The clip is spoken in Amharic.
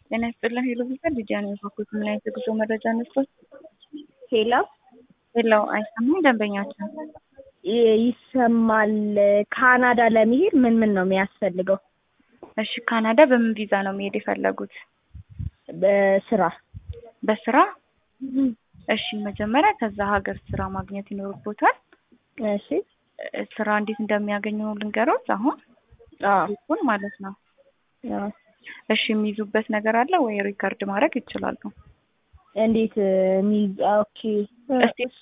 ጤና ይስጥልን ሄሎ ቪዛ ልጅያ ነው የፋኩት ምን አይነት የጉዞ መረጃ ነስቶት? ሄሎ ሄሎ አይሰማም ደንበኛችን ይ- ይሰማል። ካናዳ ለመሄድ ምን ምን ነው የሚያስፈልገው? እሺ ካናዳ በምን ቪዛ ነው መሄድ የፈለጉት? በስራ በስራ እሺ መጀመሪያ ከዛ ሀገር ስራ ማግኘት ይኖርቦታል እሺ እ፣ ስራ እንዴት እንደሚያገኙ ልንገሮት አሁን አዎ ይሁን ማለት ነው አዎ። እሺ የሚይዙበት ነገር አለ ወይ ሪከርድ ማድረግ ይችላሉ እንዴት ሚ ኦኬ እስቲ